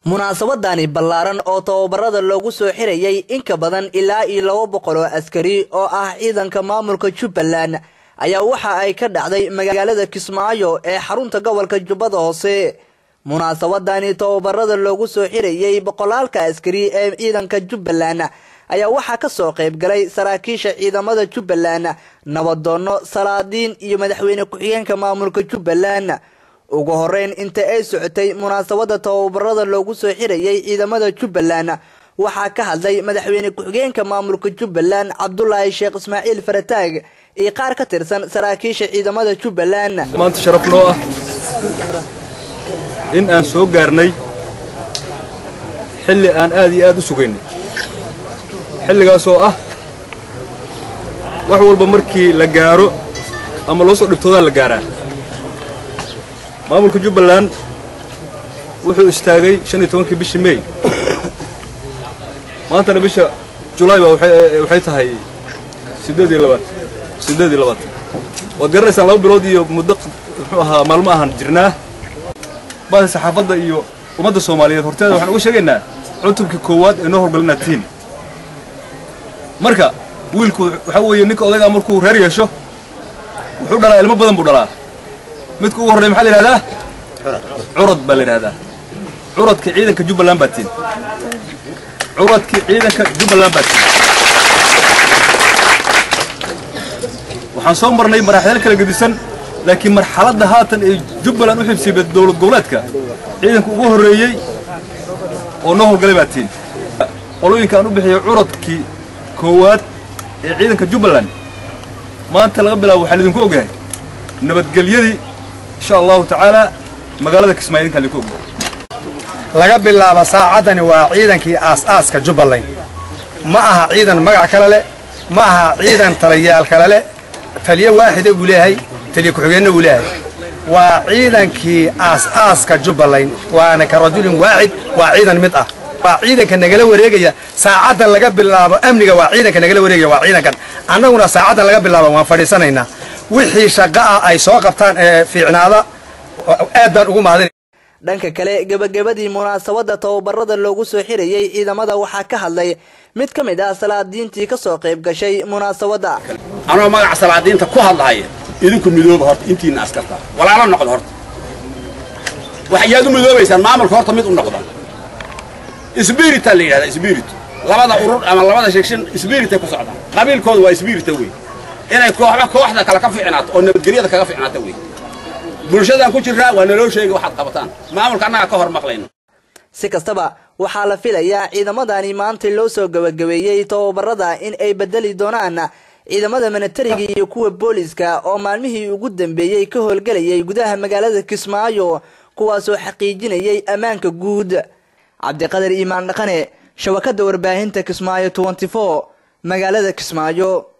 munaasabadani ballaaran oo tababarada loogu soo xirayay in ka badan ilaa iyo laba boqol oo askari oo ah ciidanka maamulka jubbaland ayaa waxa ay ka dhacday magaalada kismaayo ee xarunta gobolka jubbada hoose munaasabadani tababarada loogu soo xirayay boqolaalka askari ee ciidanka jubbaland ayaa waxaa kasoo qayb galay saraakiisha ciidamada jubbaland nabadoono salaadiin iyo madaxweyne ku-xigeenka maamulka jubbaland ugu horeyn inta ay socotay munaasabada tababarada loogu soo xirayay ciidamada jubbaland waxaa ka hadlay madaxweyne ku-xigeenka maamulka jubbaland cabdulaahi sheekh ismaaciil farataag iyo qaar ka tirsan saraakiisha ciidamada jubbaland maanta sharaf noo ah in aan soo gaarnay xilli aan aad iyo aad u sugaynay xilligaasoo ah wax walba markii la gaaro ama loo soo dhibtoodaa la gaaraa maamulka jubbaland wuxuu istaagay shan iyo tobankii bishii mey maantana bisha julaay baa waxay tahay siddeed iyo labaatan siddeed iyo labaatan waad garanaysaan laba bilood iyo muddo muxuu ahaa maalmo ahaan jirnaa baada saxaafadda iyo ummadda soomaaliyeed horteeda waxaan uga sheegaynaa cutubkii koowaad ee noo horgalinaad tihiin marka wiilku waxaa weeye ninka odaygaa markuu reer yeesho wuxuu dhalaa ilmo badan buu dhalaa midka ugu horrey maxaa la yidhahdaa curad baa la yidhahdaa curadka ciidanka jubbaland baa tiin curadkii ciidanka jubbaland baa tiin waxaan soo marnay maraaxil kala gedisan laakiin marxaladda haatan ee jubbaland u xibsiibay dowlad goboleedka ciidanka ugu horreeyey oo noo howlgalay baa tiin qolooyinka aan u bixiyey curadkii koowaad ee ciidanka jubbaland maanta laga bilaabo waxaa lidinku ogyahay nabadgelyadii insha allahu tacaalaa magaalada kismaayo idinkaa lidinku ogyahay laga bilaabo saacaddani waa ciidankii aas-aaska jubbaland ma aha ciidan magac kale leh ma aha ciidan taliyaal kale leh taliyo waaxida uu leeyahay taliyo ku-xigeenna uu leeyahay waa ciidankii aas-aaska jubbaland waana ka rajulin waaxid waa ciidan mid ah waa ciidanka nagala wareegaya saacaddan laga bilaabo amniga waa ciidanka nagala wareegaya waa ciidankan annaguna saacaddan laga bilaabo waan fadhiisanaynaa wixii shaqo ah ay soo qabtaan ee fiicnaada aad baan ugu mahadin dhanka kale gebagabadii munaasabada tababarada loogu soo xirayay ciidamada waxaa ka hadlay mid ka mid ah salaadiintii kasoo qayb gashay munaasabada anoo magaca salaadiinta ku hadlahaya idinku midooba horta intiina askarta walaalo noqda horta waxyaad u midoobaysaan maamulka horta mid u noqda sbirita la yidhahdaa sbirit labada urur ama labada sheegshan sbiritay ku socdaan qabiilkooda waa sbirita wey inay kooxba kooxda kale ka fiicnaato oo nabadgelyada kaga fiicnaato wey bulshadaan ku jirraa waa naloo sheegay waxaad qabataan maamulka annaga ka hor maqlayno si kastaba waxaa la filayaa ciidamadani maanta loo soo gabagabeeyey tababarada in ay bedeli doonaan ciidamada minatariga iyo kuwa booliska oo maalmihii ugu dambeeyey ka howlgelayay gudaha magaalada kismaayo kuwaasoo xaqiijinayay ammaanka guud cabdiqadar iimaan dhaqane shabakada warbaahinta kismaayo magaalada kismaayo